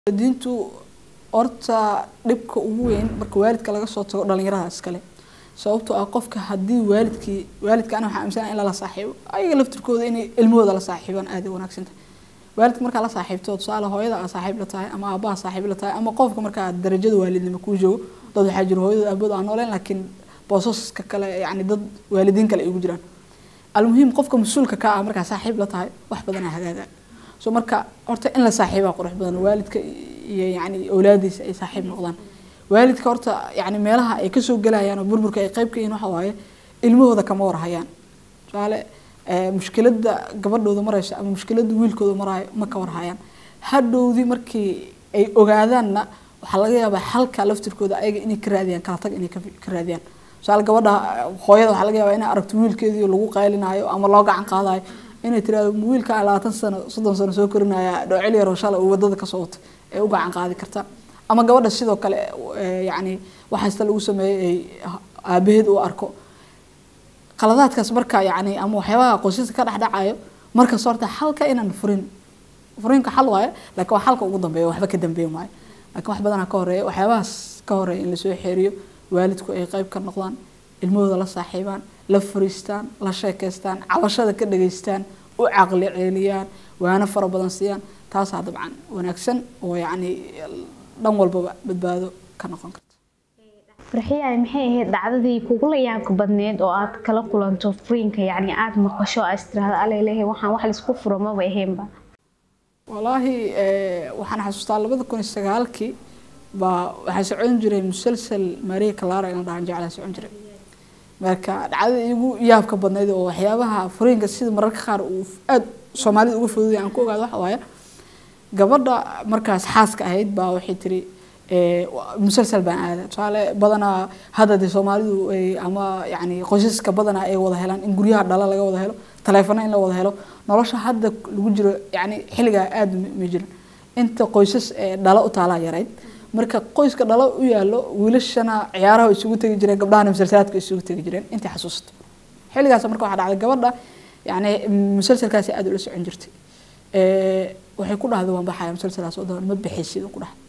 diintu horta dhibka ugu weyn marka waalidka laga soo tago dhalinyarada iskale sababtoo ah qofka haddii waalidkii waalidka ana waxaa aaminsanaa in lala saaxiibo ayaga laftirkooda inay ilmahooda la saaxiibaan aad ay wanaagsan tahay waalidka markaa la saaxiibto tusaale hooyada aa saaxiib la tahay ama aabaha saaxiib la tahay ama qofka markaa darajada waalidnimo kuu joogo dad waxaa jira hooyada aabooda aan nooleen laakiin boosaska kale yani dad waalidiin kale ay ugu jiraan almuhiim qofka mas-uulka ka ah markaa saaxiib la tahay wax badanaa hagaaga so marka horta in la saaxiibaa qurux badan waalidka iyo yani awlaadiisa ay saaxiib noqdaan waalidka horta yani meelaha ay kasoo gelayaan oo burburka ay qayb ka yihiin waxa waaye ilmahooda kama warhayaan tusaale mushkilada gabadhooda marayso ama mushkilada wiilkooda maraayo ma ka warhayaan hadhowdii markii ay ogaadaanna waxaa laga yaabaa xalka laftirkooda ayaga inay ka raadiyaan kala tag inay ka raadiyaan tusaale gabadha hooyada waxaa laga yaabaa inay aragto wiilkeedii lagu qaylinaayo ama loo gacan qaadayo inay tiraahdo wiilka labaatan sano soddon sano soo korinaya dhoocil yaroo shalay uu wadada kasoo wato ee u gacan qaadi karta ama gabadha sidoo kale yani waxaasta lagu sameeyey aabaheed uu arko qaladaadkaas marka yani ama waxyaabaha qoysaska ka dhexdhacayo markas horta xalka inaan furin furinka xal waayo laakiin waa xalka ugu dambeeya waxba ka dambeyn maayo laakiin wax badanaa ka horeeya waxyaabahaas ka horeeya in lasoo xeeriyo waalidku ay qayb ka noqdaan ilmahooda la saaxiibaan la fariistaan la sheekeystaan cabashada ka dhageystaan u caqli ceeliyaan waana fara badan siiyaan taasaa dabcan wanaagsan oo yacni dhan walbaba badbaado ka noqon karta farxiyaay maxay ahayd dhacdadii kugula yaabka badneed oo aad kala kulanto furiinka yacni aada maqasho aad istiraahdo alalehe waxaan wax laisku furo maba ahaynba walaahi waxaan xasuustaa labada kun iyo sagaalkii baa waxaa socon jiray musalsal maria clara ina dhahan jeclaa socon jiray marka dhacdada igu yaabka badnayd oo waxyaabaha furiinka sida mararka qaar uu aada soomaalida uga fududaya aan ku ogaado waxa waaye gabadha markaas xaaska ahayd baa waxay tiri musalsal baan aada tusaale badanaa hadda dee soomaalidu ama yani qoysaska badanaa ay wada helaan in guryaha dhala laga wada helo taleefano in la wada helo nolosha hadda lagu jiro yani xilligaa aada ma jirin inta qoysas dhala u taalaa yarayd marka qoyska dhalo u yaalo wiilashana ciyaaraha isugu tegi jireen gabdhahana musalsalaadka isugu tegi jireen intii xasuusta xilligaas marka waxaa dhacday gabadha yani musalsalkaasi aada ula socon jirtay waxay ku dhahday waan baxaya musalsalaas oo daban ma bixaysid ku dhahay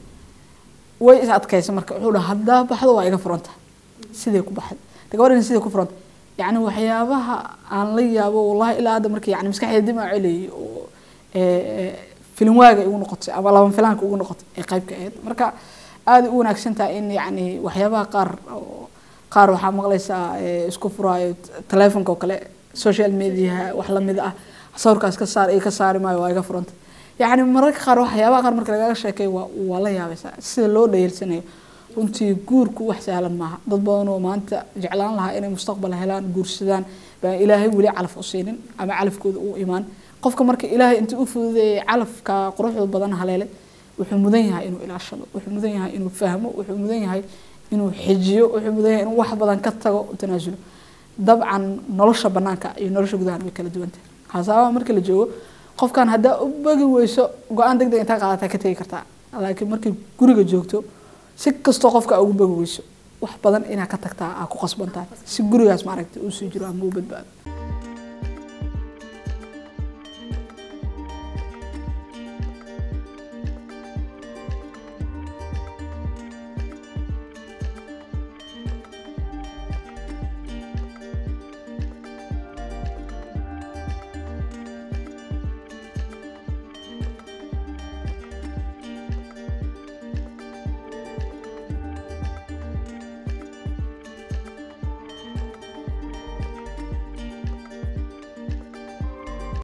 way is adkaysa marka wuxuu dhaha haddaa baxdo waa iga furanta siday ku baxday gabadhani siday ku furanta yani waxyaabaha aan la yaabo wallahi ilaa hadda marka yani maskaxdeeda dib aan celayay oo filin waaga igu noqotay ama laban filaanka ugu noqotay ee qaybka ahayd marka aada u wanaagsan tahay in yani waxyaabaha qaar qaar waxaa maqlaysaa isku furaayo taleefonka oo kale social mediaha wax lamid ah sawirkaas ka saar iyo ka saari maayo waa iga furanta yacni mararka qaar waxyaabaha qaar marka lagaga sheekay waa waa la yaabaysaa sida loo dhayeelsanayo runtii guurku wax sahlan maaha dad badan oo maanta jeclaan lahaa inay mustaqbal helaan guursadaan baan ilaahay weli calaf u siinin ama calafkooda u imaan qofka marka ilaahay intii u fududeeyay calafka quruxda badan haleelay wuxuu mudan yahay inuu ilaashado wuxuu mudan yahay inuu fahmo wuxuu mudan yahay inuu xijiyo wuxuu mudan yahay inuu wax badan ka tago tanaasulo dabcan nolosha banaanka iyo nolosha gudahan way kala duwantahay hasaabaha marka la joogo qofkan haddaa u bagi weyso go-aan deg deg intaa qaadataa ka tegi kartaa laakiin markay guriga joogto si kastoo qofka ugu bagi weyso wax badan inaa ka tagtaa aa ku qasbantahay si gurigaas maaragta uu sii jiro ama uu badbaado